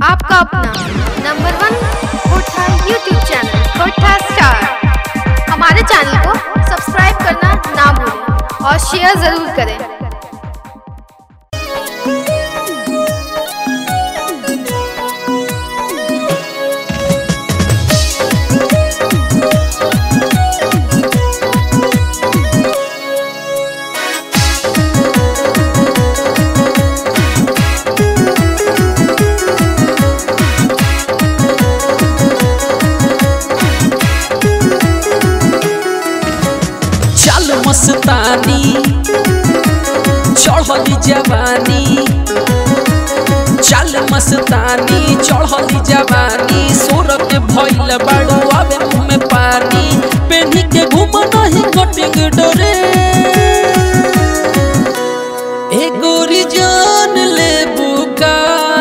आपका अपना number one कोठा यूट्यूब चैनल कोठा स्टार हमारे चैनल को सब्सक्राइब करना ना भूलें और शेयर ज़रूर करें चल मस्तानी चढ़ली जवानी चल मस्तानी चढ़ली जवानी सोर के भइल बाड़ू आवे मुंह में पानी पेनी के घूम नहीं कटिंग डोरे ए गोरी जान ले बुका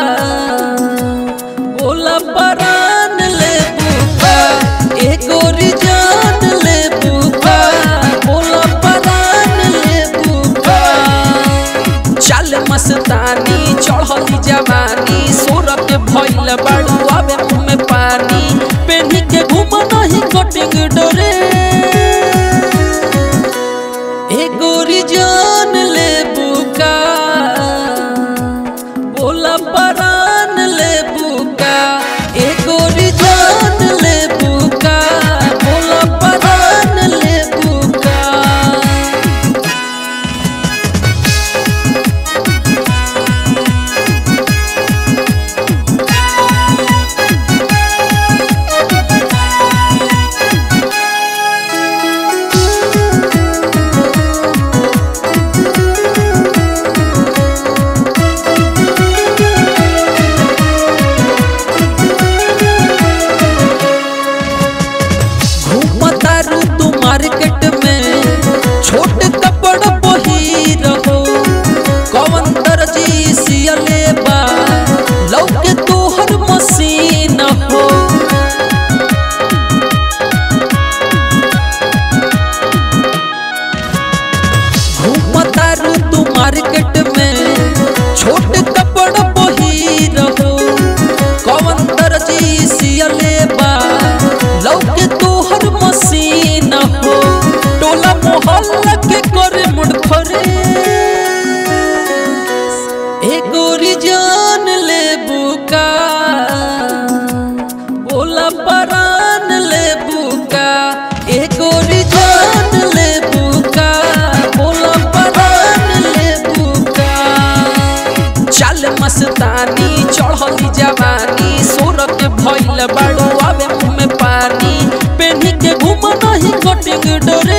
बोला परान ले बुका ए गोरी जान ले बुका बोला परान ले बुका चल मस्तानी चढ़ली जवानी सोर के भइल बाड़ू आवे मुंह में पानी पेनी के घूम नहीं कटिंग डोरे ए गोरी जान ले बुका बोला परान ले बुका ए गोरी जान ले बुका बोला परान ले बुका घूमता रू तू मार्केट में छोट कपड़ बही रहो कवन दर्जी सियले बा लौके तोहर मशीन हो घूमता रू तू मार्केट में छोट कपड़ बही रहो कवन दर्जी सियले बा लौके तोहर मशीन हो टोला मोहल्ला के करे मुड़खरे ए गोरी जान ले बुका बोला परान ले बुका ए गोरी जान ले बुका बोला परान ले बुका चल मस्तानी चढ़ली जवानी सोर के भइल बाड़ू आवे मुंह में पानी पेनी के घूम नहीं कटिंग डोरे